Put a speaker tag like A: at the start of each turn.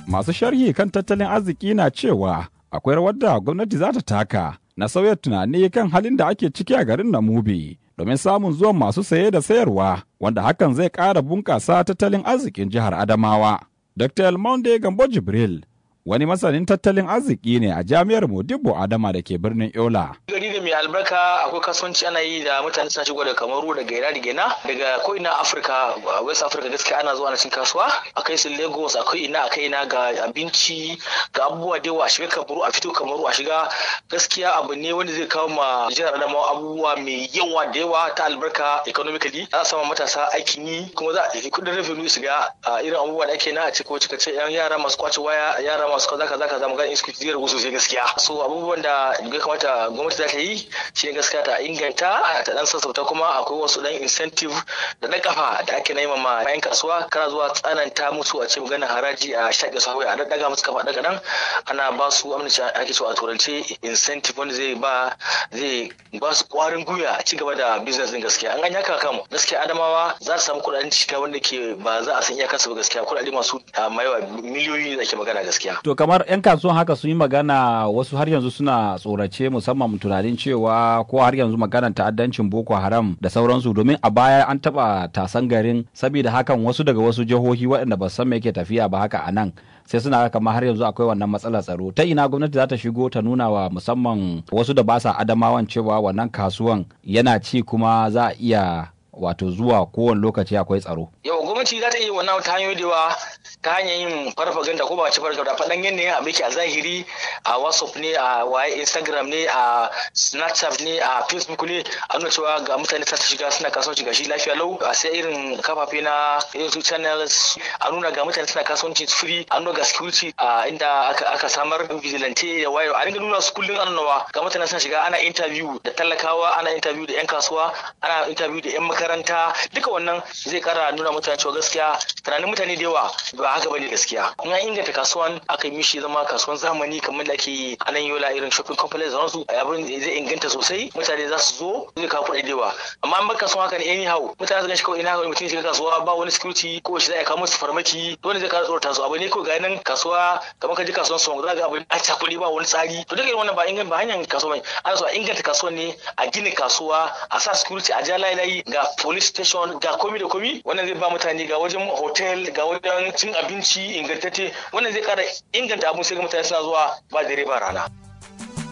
A: masu sharhi kan tattalin arziki na cewa akwai rawar da gwamnati za ta taka na sauya tunani kan halin da ake ciki a garin Namubi domin samun zuwan masu saye da sayarwa wanda hakan zai ƙara bunƙasa tattalin arzikin jihar Adamawa. Dr. Elmonde Gambo Jibril wani masanin tattalin arziki ne a jami'ar Modibo Adama da ke birnin Yola.
B: Gari da mai albarka akwai kasuwanci ana yi da mutane suna shigo da kamaru daga ina da gina daga ko ina Afirka West Africa gaskiya ana zuwa na cin kasuwa akai su Lagos akwai ina akai ina ga abinci ga abubuwa da yawa a shiga kamaru a fito kamaru a shiga gaskiya abu ne wanda zai kawo ma jihar Adamawa abubuwa mai yawa da yawa ta albarka economically za a samu matasa aikin yi kuma za a kudin revenue su ga irin abubuwa da ake na a cikin wacce kace yan yara masu kwace waya yara masu kaza kaza kaza magana insecurity zai ragu sosai gaskiya so abubuwan da ya kamata gwamnati za ta yi shine gaskiya ta inganta ta dan sassauta kuma akwai wasu dan incentive da na kafa da ake naima ma bayan kasuwa kana zuwa tsananta musu a ce magana haraji a shaƙe su a daga musu kafa daga nan ana ba su amince ake so a turance incentive wanda zai ba zai ba su kwarin gwiwa a ci gaba da business din gaskiya an ganya kan gaskiya adamawa za su samu kuɗaɗen shiga wanda ke ba za a san iyakarsa ba gaskiya kuɗaɗe masu mayawa miliyoyi da ke magana gaskiya
A: To kamar 'yan kasuwan haka sun yi magana wasu har yanzu suna tsorace musamman tunanin cewa ko har yanzu maganar ta'addancin Boko Haram da sauransu domin a baya an taba tasan garin saboda hakan wasu daga wasu jihohi waɗanda ba san me yake tafiya ba haka a nan sai suna kamar har yanzu akwai wannan matsalar tsaro ta ina gwamnati za ta shigo ta nuna wa musamman wasu da ba sa adamawan cewa wannan kasuwan yana ci kuma za a iya wato zuwa kowane lokaci akwai tsaro.
B: Yau gwamnati za ta iya wannan ta hanyoyi da yawa ta hanyar yin farfaganda ko ba ci farfaganda faɗan yadda ya abin a zahiri a whatsapp ne a waye instagram ne a snapchat ne a facebook ne a nuna cewa ga mutane ta shiga suna kasuwanci ga shi lafiya lau a sai irin kafafe na youtube channels a nuna ga mutane suna kasuwanci free a nuna ga security a inda aka samar vigilante da wayo a dinga nuna su kullum ana nawa ga mutane suna shiga ana interview da talakawa ana interview da yan kasuwa ana interview da yan makaranta duka wannan zai kara nuna mutane cewa gaskiya tunanin mutane da yawa ba haka bane gaskiya in an inganta kasuwan aka yi mishi zama kasuwan zamani kamar da ake yi a nan yola irin shopping complex da su abin zai inganta sosai mutane za su zo zai kawo kuɗi da yawa amma an bar kasuwa haka ne anyhow mutane su gan shi kawai ina mutum shiga kasuwa ba wani security ko shi zai kawo musu farmaki dole zai kara tsorata su abu ne ko ga nan kasuwa kamar ka je kasuwan su za ga abin a cakuɗi ba wani tsari to duka wannan ba inganta ba hanyar kasuwa bane ana so a inganta kasuwan ne a gina kasuwa a sa security a ja layi ga police station ga komi da komi wannan zai ba mutane ga wajen hotel ga wajen cin abinci ingantacce wannan zai kara inganta abun sai ga mutane suna zuwa ba dare ba rana